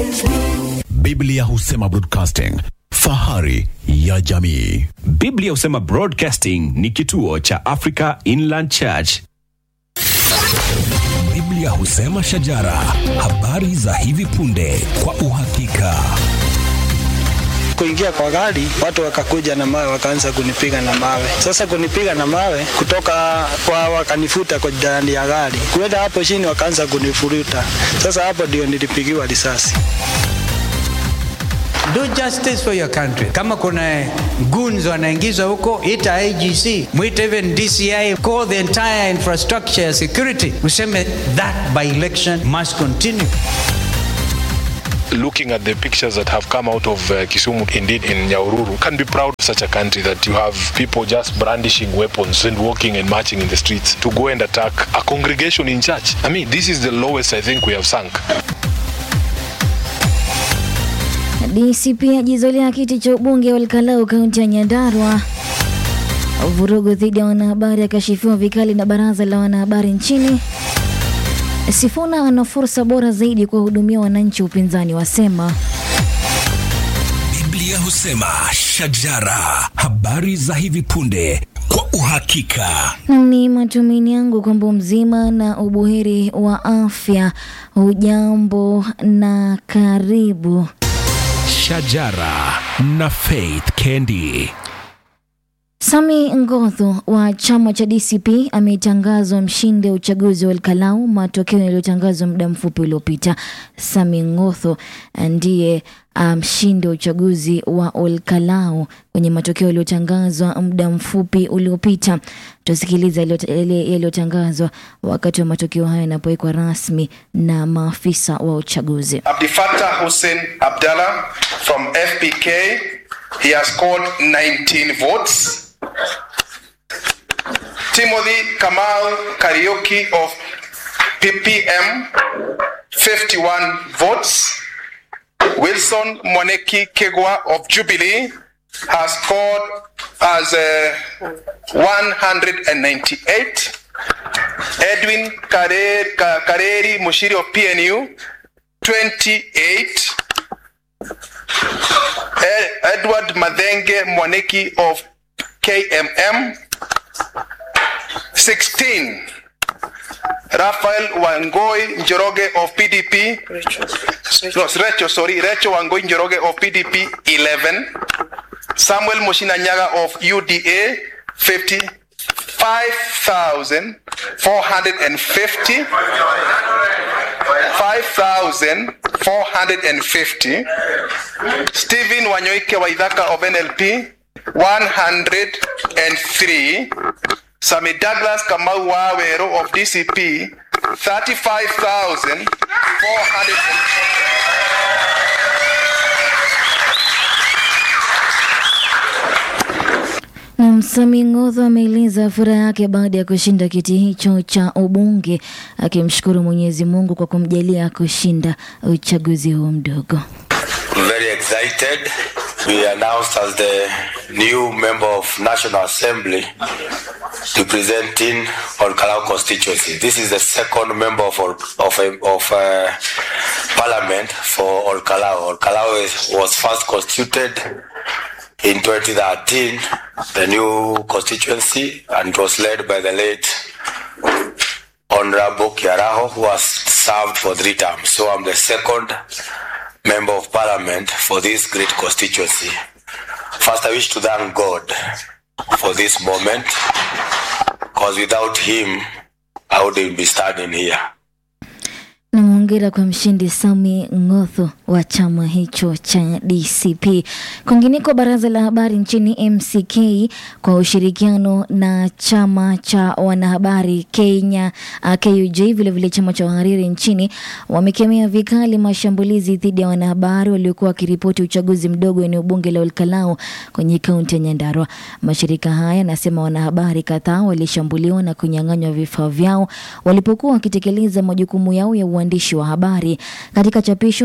Biblia husema broadcasting, fahari ya jamii. Biblia husema Broadcasting ni kituo cha Africa Inland Church. Biblia husema shajara, habari za hivi punde kwa uhakika. kuingia kwa gari, watu wakakuja na mawe, wakaanza kunipiga na mawe. Sasa kunipiga na mawe kutoka kwa, wakanifuta kwa ndani ya gari, kuenda hapo chini, wakaanza kunifuruta. Sasa hapo ndio nilipigiwa risasi. Do justice for your country. Kama kuna goons wanaingizwa huko, ita IGC, mwite even DCI, call the entire infrastructure ya security, useme that by election must continue. looking at the pictures that have come out of uh, Kisumu, indeed in Nyaururu, can be proud of such a country that you have people just brandishing weapons and walking and marching in the streets to go and attack a congregation in church. I mean, this is the lowest I think we have sunk. DCP ajizolea kiti cha ubunge wa Olkalau kaunti ya Nyandarua. Vurugu dhidi ya wanahabari akashifiwa vikali na baraza la wanahabari nchini. Sifuna ana fursa bora zaidi kuwahudumia wananchi, upinzani wasema. Biblia husema shajara, habari za hivi punde kwa uhakika. Na ni matumaini yangu kwamba mzima na ubuheri wa afya. Hujambo na karibu. Shajara na Faith Kendi. Sami Ngotho wa chama cha DCP ametangazwa mshindi wa uchaguzi wa Olkalau, matokeo yaliyotangazwa muda mfupi uliopita. Sami Ngotho ndiye mshindi um, wa uchaguzi wa Olkalau kwenye matokeo yaliyotangazwa muda mfupi uliopita. Tusikiliza yale yaliyotangazwa wakati wa matokeo hayo yanapowekwa rasmi na maafisa wa uchaguzi. Abdifatah Hussein Abdallah from FPK, he has scored 19 votes. Timothy Kamal Karaoke of PPM, 51 votes. Wilson Mwaneki Kegwa of Jubilee has scored as uh, 198. Edwin Kare- Ka- Kareri Mushiri of PNU, 28. Ed- Edward Madenge Mwaneki of KMM, 16. Raphael Wangoi Njoroge of PDP. No, Recho, sorry, Recho Wangoi Njoroge of PDP, 11. Samuel Mushina Nyaga of UDA, 50. 5,450. 5,450. Stephen Wanyoike Waithaka of NLP, 103. Sami Douglas Kamau Wawero of DCP, 35,400. Na Msami Ng'otho ameeleza furaha yake baada ya kushinda kiti hicho cha ubunge, akimshukuru Mwenyezi Mungu kwa kumjalia kushinda uchaguzi huo mdogo. very excited. We announced as the new member of National Assembly representing Olkalau constituency. This is the second member of Ol- of, of uh, Parliament for Olkalau. Olkalau is, was first constituted in 2013, the new constituency, and it was led by the late Honorable Kiaraho, who has served for three terms. So I'm the second member of parliament for this great constituency. First, I wish to thank God for this moment, because without Him, I wouldn't be standing here. Na hongera kwa mshindi Sami Ng'otho wa chama hicho cha DCP. Kwingineko, baraza la habari nchini MCK kwa ushirikiano na chama cha wanahabari Kenya uh, KUJ, vilevile chama cha wahariri nchini wamekemea vikali mashambulizi dhidi ya wanahabari waliokuwa wakiripoti uchaguzi mdogo eneo bunge la Olkalau kwenye kaunti ya Nyandarua. Mashirika haya yanasema wanahabari kadhaa walishambuliwa na kunyang'anywa vifaa vyao walipokuwa wakitekeleza majukumu yao ya uandishi wa habari. Katika chapisho, MCK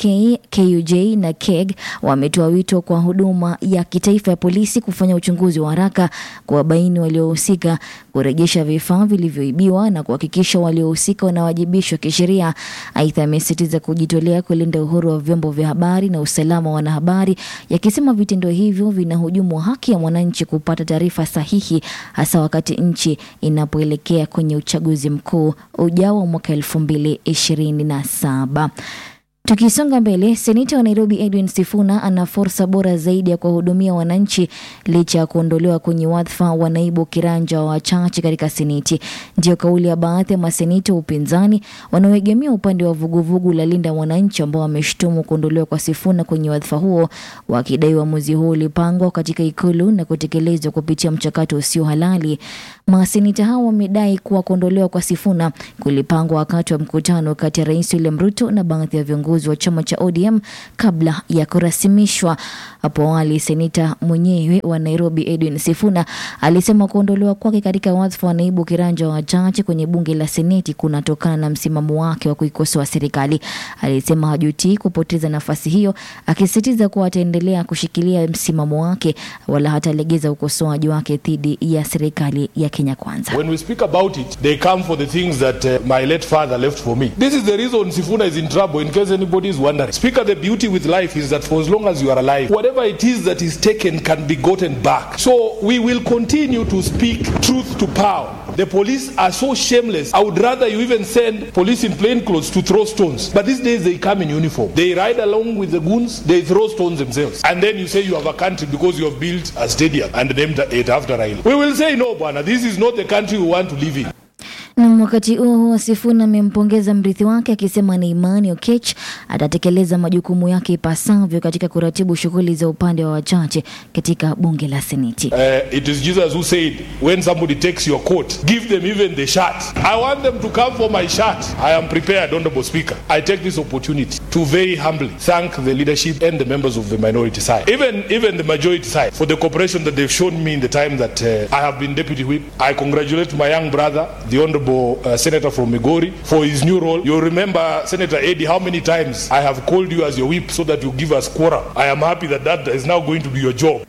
MCK, KUJ na KEG wametoa wito kwa huduma ya kitaifa ya polisi kufanya uchunguzi wa haraka, kuwabaini waliohusika, kurejesha vifaa vilivyoibiwa na kuhakikisha waliohusika wanawajibishwa kisheria. Aidha, amesisitiza kujitolea kulinda uhuru wa vyombo vya habari na usalama wa wanahabari, yakisema vitendo hivyo vinahujumu haki ya mwananchi kupata taarifa sahihi, hasa wakati nchi inapoelekea kwenye uchaguzi mkuu ujao wa mwaka elfu mbili ishirini na saba. Tukisonga mbele, seneta wa Nairobi Edwin Sifuna ana fursa bora zaidi ya kuwahudumia wananchi licha ya kuondolewa kwenye wadhifa wa naibu kiranja wa wachache katika seneti. Ndiyo kauli ya baadhi ya maseneta wa upinzani wanaoegemea upande wa vuguvugu la Linda Mwananchi, ambao wameshutumu kuondolewa kwa Sifuna kwenye wadhifa huo, wakidai uamuzi huo ulipangwa katika ikulu na kutekelezwa kupitia mchakato usio halali. Maseneta hao wamedai kuwa kuondolewa kwa Sifuna kulipangwa wakati wa mkutano kati ya Rais William Ruto na baadhi ya viongozi wa chama cha ODM kabla ya kurasimishwa. Hapo awali, seneta mwenyewe wa Nairobi Edwin Sifuna alisema kuondolewa kwake katika wadhifa wa naibu kiranja wa wachache kwenye bunge la Seneti kunatokana na msimamo wake wa kuikosoa serikali. Alisema hajutii kupoteza nafasi hiyo, akisisitiza kuwa ataendelea kushikilia msimamo wake wala hatalegeza ukosoaji wake dhidi ya serikali ya Kenya Kwanza. When we speak about it, they come for the things that uh, my late father left for me. This is the reason Sifuna is in trouble, in case anybody is wondering. Speaker, the beauty with life is that for as long as you are alive, whatever it is that is taken can be gotten back. So we will continue to speak truth to power. The police are so shameless. I would rather you even send police in plain clothes to throw stones. But these days they come in uniform. They ride along with the goons, they throw stones themselves. And then you say you have a country because you have built a stadium and named it after Raila. We will say no, Bwana, this is not the country we want to live in. Na wakati huo huo, Sifuna amempongeza mrithi wake akisema ni imani Okech atatekeleza majukumu yake ipasavyo katika kuratibu shughuli za upande wa wachache katika bunge la Seneti. Uh, it is Jesus who said, when somebody takes your coat, give them even the shirt. I want them to come for my shirt. I am prepared, Honorable Speaker. I take this opportunity to very humbly thank the leadership and the members of the minority side, even even the majority side, for the cooperation that they've shown me in the time that uh, I have been deputy whip. I congratulate my young brother, the Honorable uh, Senator from Migori, for his new role. You remember, Senator Eddie, how many times I have called you as your whip so that you give us quorum. I am happy that that is now going to be your job.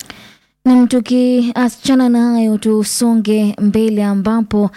Na tukiachana na hayo, tusonge mbele ambapo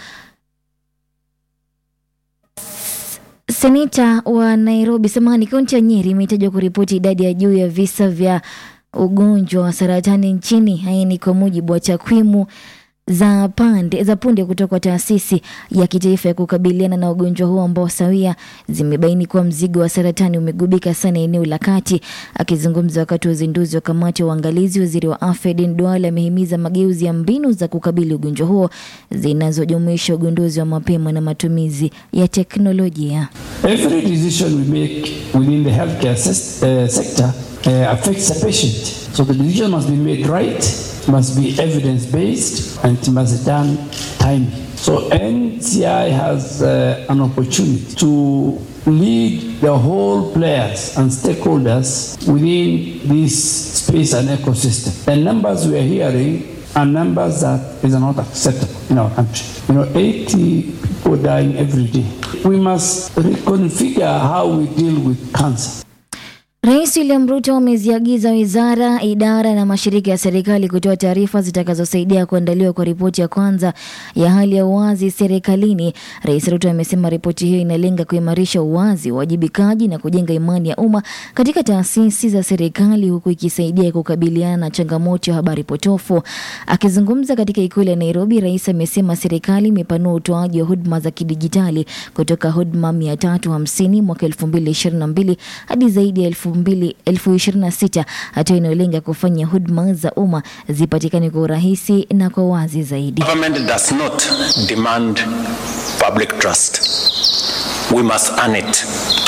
seneta wa Nairobi samani, kaunti ya Nyeri imetajwa kuripoti idadi ya juu ya visa vya ugonjwa wa saratani nchini. Haya ni kwa mujibu wa takwimu za pande za punde kutoka kwa taasisi ya kitaifa ya kukabiliana na ugonjwa huo ambao sawia zimebaini kuwa mzigo wa saratani umegubika sana eneo la kati. Akizungumza wakati wa uzinduzi wa kamati ya uangalizi, waziri wa afya Aden Duale amehimiza mageuzi ya mbinu za kukabili ugonjwa huo zinazojumuisha ugunduzi wa mapema na matumizi ya teknolojia. Every decision we make within the healthcare ses- uh, sector uh, affects the patient. So the decision must be made right, must be evidence based, and it must be done timely. So NCI has uh, an opportunity to lead the whole players and stakeholders within this space and ecosystem. The numbers we are hearing are numbers that is not acceptable in our country. You know, 80 people dying every day. We must reconfigure how we deal with cancer. Rais William Ruto ameziagiza wizara, idara na mashirika ya serikali kutoa taarifa zitakazosaidia kuandaliwa kwa ripoti ya kwanza ya hali ya uwazi serikalini. Rais Ruto amesema ripoti hiyo inalenga kuimarisha uwazi, uwajibikaji na kujenga imani ya umma katika taasisi za serikali huku ikisaidia kukabiliana na changamoto ya habari potofu. Akizungumza katika ikulu ya Nairobi, rais amesema serikali imepanua utoaji wa huduma za kidijitali kutoka huduma 350 mwaka 2022 hadi zaidi ya elfu mbili- elfu ishirini na sita hatua inayolenga kufanya huduma za umma zipatikane kwa urahisi na kwa wazi zaidi. Government does not demand public trust. We must earn it.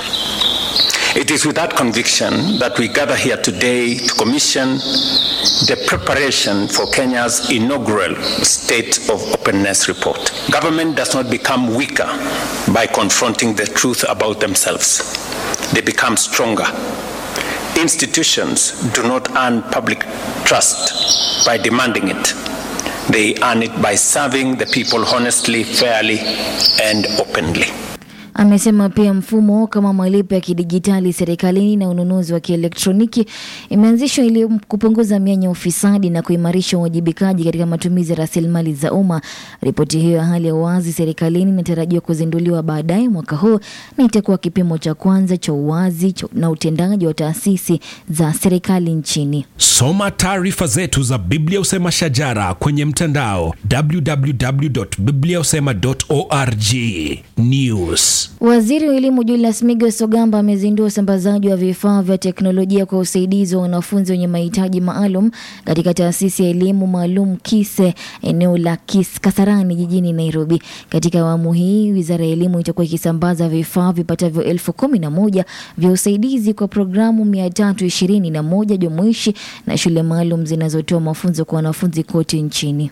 It is with that conviction that we gather here today to commission the preparation for Kenya's inaugural State of Openness report. Government does not become weaker by confronting the truth about themselves, they become stronger. Institutions do not earn public trust by demanding it. They earn it by serving the people honestly, fairly, and openly. Amesema pia mfumo kama malipo ya kidijitali serikalini na ununuzi wa kielektroniki imeanzishwa ili kupunguza mianya ya ufisadi na kuimarisha uwajibikaji katika matumizi ya rasilimali za umma. Ripoti hiyo ya hali ya uwazi serikalini inatarajiwa kuzinduliwa baadaye mwaka huu na itakuwa kipimo cha kwanza cha uwazi cha- na utendaji wa taasisi za serikali nchini. Soma taarifa zetu za Biblia Usema Shajara kwenye mtandao www.bibliausema.org. News. Waziri wa elimu Julius Migos Ogamba amezindua usambazaji wa vifaa vya teknolojia kwa usaidizi wa wanafunzi wenye mahitaji maalum katika taasisi ya elimu maalum KISE eneo la Kis Kasarani jijini Nairobi. Katika awamu hii, wizara ya elimu itakuwa ikisambaza vifaa vipatavyo elfu kumi na moja vya usaidizi kwa programu mia tatu ishirini na moja jumuishi na shule maalum zinazotoa mafunzo kwa wanafunzi kote nchini.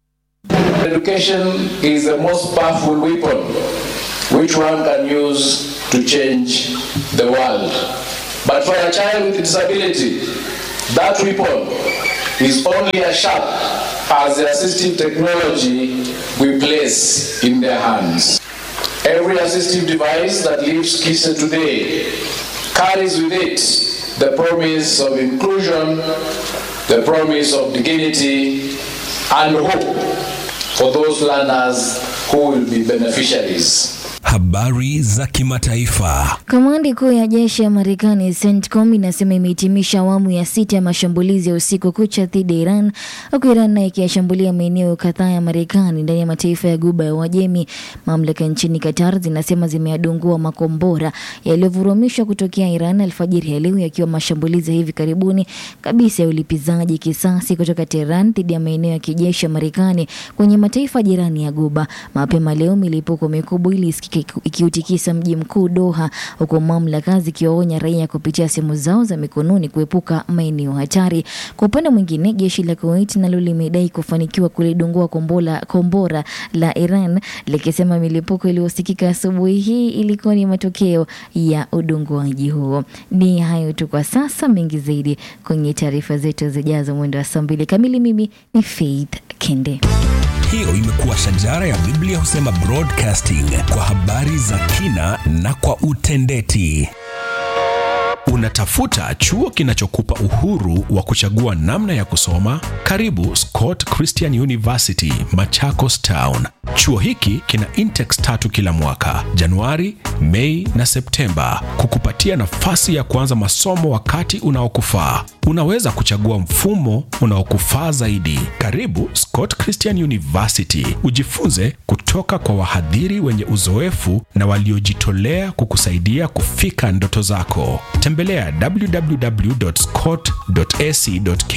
Education is the most powerful weapon which one can use to change the world. But for a child with disability, that weapon is only as sharp as the assistive technology we place in their hands. Every assistive device that leaves KISA today carries with it the promise of inclusion, the promise of dignity, and hope for those learners who will be beneficiaries. Habari za kimataifa. Kamandi kuu ya jeshi ya Marekani CENTCOM inasema imehitimisha awamu ya sita ya mashambulizi ya usiku kucha dhidi ya Iran, huku Iran nayo ikiyashambulia maeneo kadhaa ya Marekani ndani ya mataifa ya Guba ya Uajemi. Mamlaka nchini Qatar zinasema zimeyadungua makombora yaliyovurumishwa kutokea Iran alfajiri ya leo, yakiwa mashambulizi ya hivi karibuni kabisa ya ulipizaji kisasi kutoka Tehran dhidi ya maeneo ya kijeshi ya Marekani kwenye mataifa jirani ya Guba. Mapema leo milipuko mikubwa ilisikika ikiu- ikiutikisa mji mkuu Doha, huku mamlaka zikiwaonya raia kupitia simu zao za mikononi kuepuka maeneo hatari. Kwa upande mwingine, jeshi la Kuwait nalo limedai kufanikiwa kulidungua kombora, kombora la Iran likisema milipuko iliyosikika asubuhi hii ilikuwa ni matokeo ya udunguaji huo. Ni hayo tu kwa sasa, mengi zaidi kwenye taarifa zetu zijazo mwendo wa saa mbili kamili. Mimi ni Faith Kende. Hiyo imekuwa Shajara ya Biblia Husema Broadcasting kwa habari za kina na kwa utendeti. Unatafuta chuo kinachokupa uhuru wa kuchagua namna ya kusoma? Karibu Scott Christian University, Machakos Town. Chuo hiki kina intex tatu kila mwaka, Januari, Mei na Septemba, kukupatia nafasi ya kuanza masomo wakati unaokufaa. Unaweza kuchagua mfumo unaokufaa zaidi. Karibu Scott Christian University, ujifunze kutoka kwa wahadhiri wenye uzoefu na waliojitolea kukusaidia kufika ndoto zako. Tembelea www.scott.ac.k